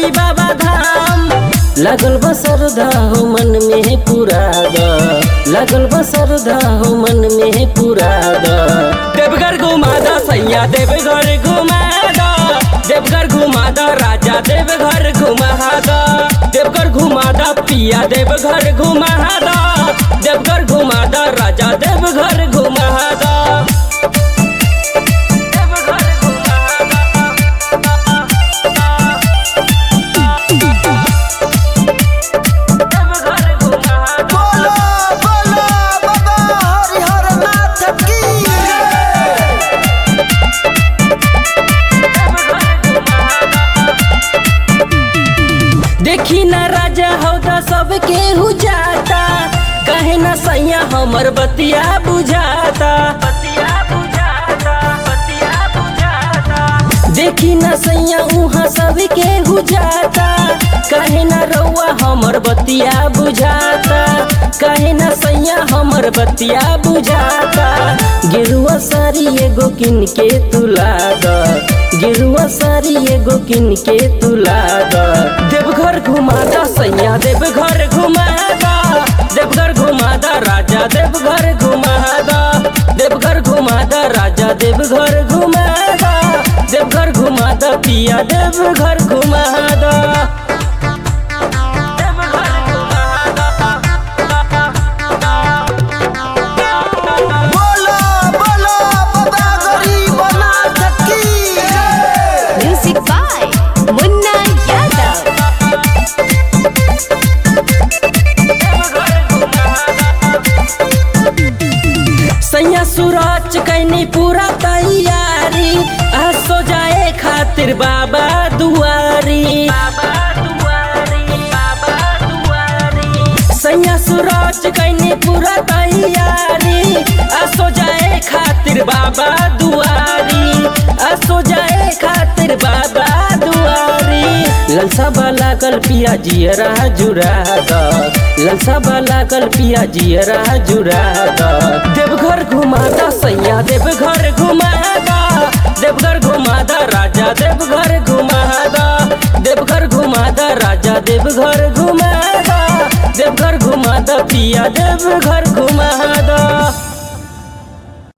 चली बाबा धाम लगल बसरधा हो मन में पूरा द लगल बसरधा हो मन में पूरा द देवघर घुमा द सैया देवघर घुमा द देवघर घुमा द राजा देवघर घुमा द देवघर घुमा द पिया देवघर घुमा द देवघर घुमा द राजा देवघर घुमा द देवघर बोलो बोलो बाबा हरिहर नाथ की देखी ना राजा हौदा सबके हु जाता कहे ना सैया हमर बतिया बुझाता देखी ना सैया उहाँ सबके हु जाता कहे ना रउआ हमर बतिया बुझाता कहे ना सैया हमर बतिया बुझाता गिरुआ सारी एगो किन के तुला द गिरुआ सारी एगो किन के तुला द देवघर घुमा द सैया देवघर घुमा द देवघर घुमा द राजा देवघर घुमा द देवघर घुमा द राजा देवघर घुमा द देवघर घुमा द पिया देवघर घुमा द देवघर घुमा बोलो बोलो बाबा गरीब नाथ की Music by Munna Yadav. सैया सूरज कैनी पूरा तैयारी आ सो जाए खातिर बाबा दुआरी बाबा दुआरी बाबा दुआरी सैया सूरज कैनी पूरा तैयारी आ सो जाए खातिर बाबा दुआरी आ सो जाए खातिर बाबा दुआरी ललसा वाला कल पिया जियरा जुरा द ललसा वाला कल पिया जियरा जुरा द देवघर घुमा द सैया देवघर घुमा द देवघर घुमा द राजा देवघर घुमा द देवघर घुमा द राजा देवघर घुमा द देवघर घुमा द पिया देवघर घुमा द